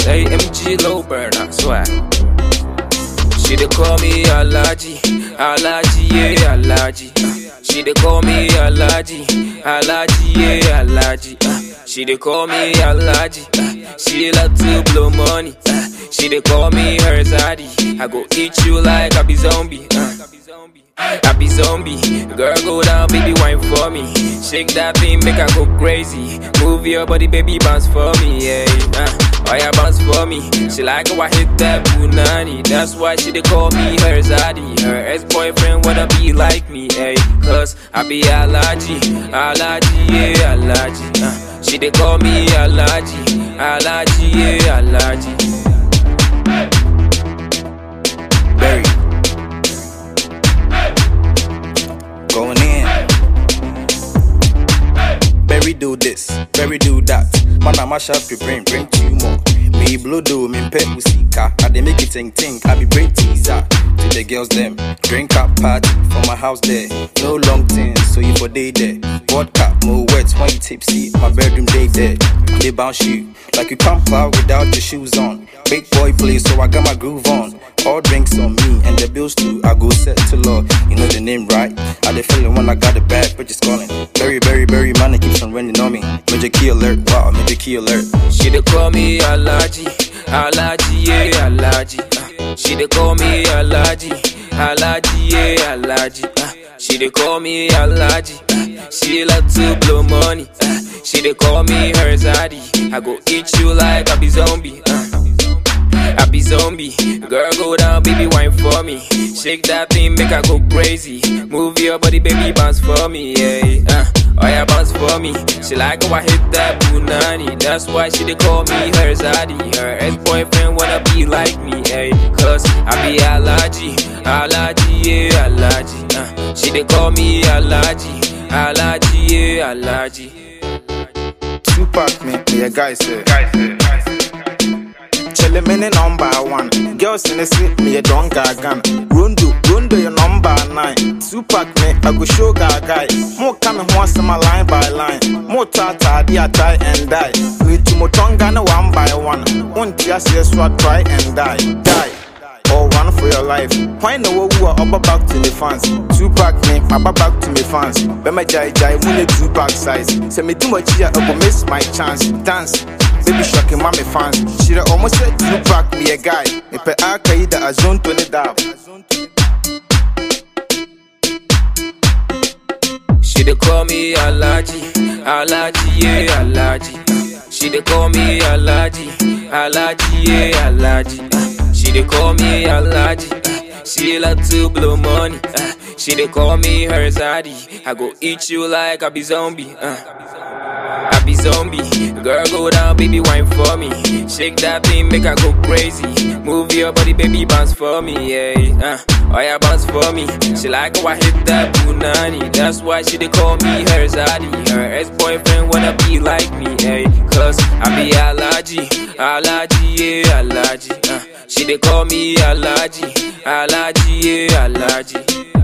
AMG low burner, swag. She dey call me Alaji, Alaji, yeah, Alaji. Uh, She dey call me Alaji, Alaji, yeah, Alaji. Uh, She dey call me Alaji, uh, she love to blow money. Uh, She dey call me her zaddy. I go eat you like I be zombie. Uh. I be zombie, girl go down, baby wine for me. Shake that thing, make her go crazy. Move your body, baby bounce for me, yeah. Uh, oh yeah, bounce for me. She like how I hit that punani. That's why she dey call me her zaddy. Her ex-boyfriend wanna be like me, yeah. Cause I be allergy, allergy, yeah, allergy. Uh, she dey call me allergy, allergy, yeah, allergy. Berry. Going in. Berry do this, Berry do that. Man, I mash up your brain, bring two more. Me blow do, me pet musika. I dey make it ting ting, I be brain teaser. To the girls them, drink up party for my house there. No long things, so you for day there. Vodka, more wet when you tipsy. My bedroom day there. They bounce you like you can't plow without your shoes on. Big boy play, so I got my groove on. All drinks on me and the bills too. I go set to law. You know the name right. I dey feeling when I got the bad bitches calling. Very, very, very man, it keeps on raining on me. Major key alert, wow, major key alert. She dey call me Alaji, Alaji, yeah, Alaji. Uh, she dey call me Alaji, Alaji, yeah, Alaji. Uh, she dey call me Alaji. Uh, she love to blow money. Uh, she dey call me her zaddy. I go eat you like I be zombie. Uh, I be zombie. Girl, go down, baby, wine for me. Shake that thing, make her go crazy. Move your body, baby, bounce for me, yeah. Uh, oh yeah, bounce for me. She like how I hit that punani. That's why she dey call me her zaddy. Her ex-boyfriend wanna be like me, yeah. Cause I be allergy, allergy, yeah, allergy. Uh, she dey call me allergy, allergy, yeah, allergy. Tupac me, me a guy say. Chele me ne number one. Girls in the street, me a don gagan. Rondo, Rondo your number nine. Tupac me, I go show guy. More coming once my line by line. More tata, dia tie and die. Me to mo tonga no one by one. One just yes, what try and die, die. Or run for your life. Why no who are upper back to the fans? Tupac me, upper back to me fans. Bema jai jai, mune Tupac size. Say me too much here, I go miss my chance. Dance. Baby shocking mommy fans. She done almost said Tupac me a guy. Me pe akaida a zone to the dab. She dey call me Alaji, Alaji, yeah, Alaji. Uh, She dey call me Alaji, Alaji, yeah, Alaji. Uh, She dey call me Alaji. Uh, She love to blow money. Uh, She dey call me her zaddy. I go eat you like I be zombie. Uh. I be zombie. Girl, go down, baby, wine for me. Shake that thing, make her go crazy. Move your body, baby, bounce for me, yeah. Uh, oh yeah, bounce for me. She like how I hit that punani. That's why she dey call me her zaddy. Her ex-boyfriend wanna be like me, yeah. Cause I be allergy, allergy, yeah, allergy. Uh, she dey call me allergy, allergy, yeah, allergy.